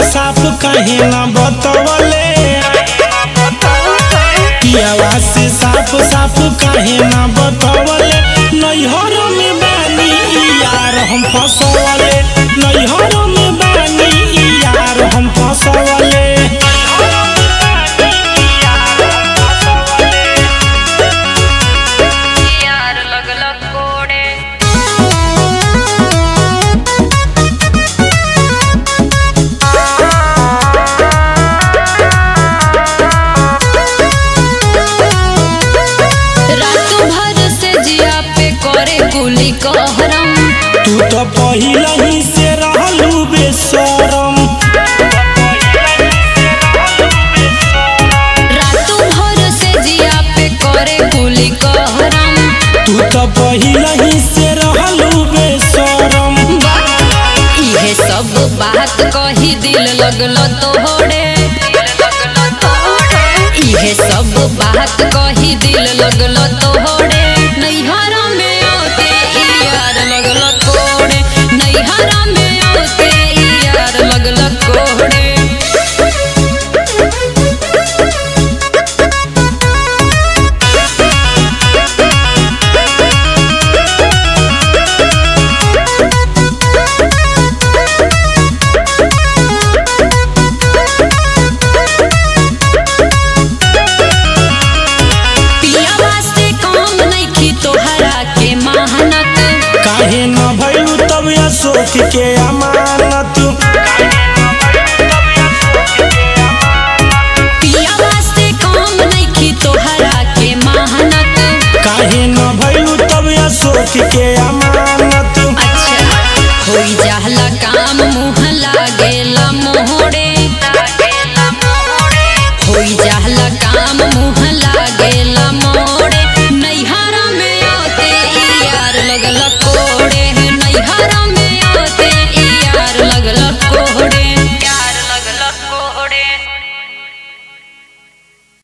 साफ काहे ना बतवले पियावा से साफ साफ काहे ना बतवले नैहर में बानी ई यार हम फसवले नैहर में बानी ई यार हम फसवले यार लगलक कोडे रात भर से जिया पे करे गुली कहरम तू तो पहिला ही से रहलू बेशरम रात भर से जिया पे करे गुली कहरम तू तो पहिला ही से रहलू बेशरम इहे सब बात कही दिल लगल तोहरे इहे सब बात कही दिल लगल तोहरे नैहर में आते ई यार लगल कोड़े नैहर में आते ई यार लगल कोड़े पिया वास्ते काम नइखी तोहरा के मेहनत काहे न भइलू तब अशोक के अमानत पिया वास्ते काम नइखी तोहरा के मेहनत काहे न भइलू तब अशोक के